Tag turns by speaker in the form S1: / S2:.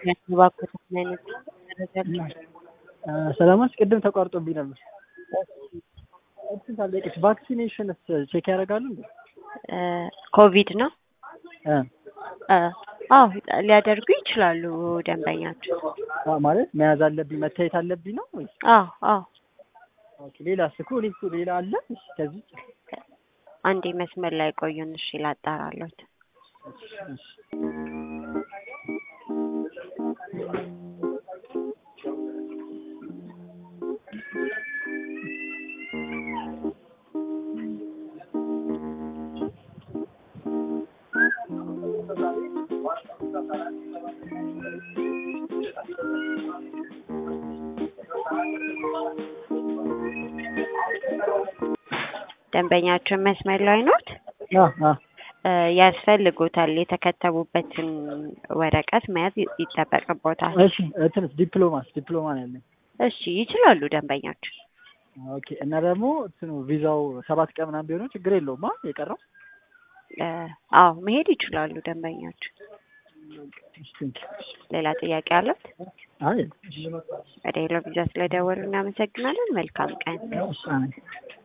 S1: ያባኩት አይነት መረጃ
S2: ሰላማች ቅድም ተቋርጦብኝ ነበር። እንትን ታለቅሽ ቫክሲኔሽንስ ቼክ ያደርጋሉ እንዴ?
S1: ኮቪድ ነው።
S2: እ
S1: አዎ ሊያደርጉ ይችላሉ ደንበኛቸው።
S2: አ- ማለት መያዝ አለብኝ መታየት አለብኝ ነው ወይስ?
S1: አዎ አዎ
S2: ኦኬ ሌላስ እኮ እኔ እኮ ሌላ አለ እሺ፣ ከዚህ ውጭ?
S1: አንዴ መስመር ላይ ቆዩን። እሺ ላጣራሎት።
S2: እሺ፣ እሺ።
S1: ደንበኛቸው መስመር ላይ ኖት?
S2: አ አ
S1: እ ያስፈልጎታል የተከተቡበትን ወረቀት መያዝ ይ- ይጠበቅቦታል።
S2: እሺ እንትንስ ዲፕሎማስ ዲፕሎማ ነው ያለኝ።
S1: እሺ ይችላሉ ደንበኛቸው።
S2: ኦኬ እና ደግሞ እንትኑ ቪዛው ሰባት ቀን ምናምን ቢሆነው ችግር የለውም አ የቀረው
S1: እ አዎ መሄድ ይችላሉ ደንበኛቸው።
S2: እሺ፣ ቴንክ
S1: ሌላ ጥያቄ አለት?
S2: አይ
S1: ወደ ሄሎ ቪዛ ስለደወሉ እናመሰግናለን። መልካም ቀን።
S2: እሺ፣ አሜን።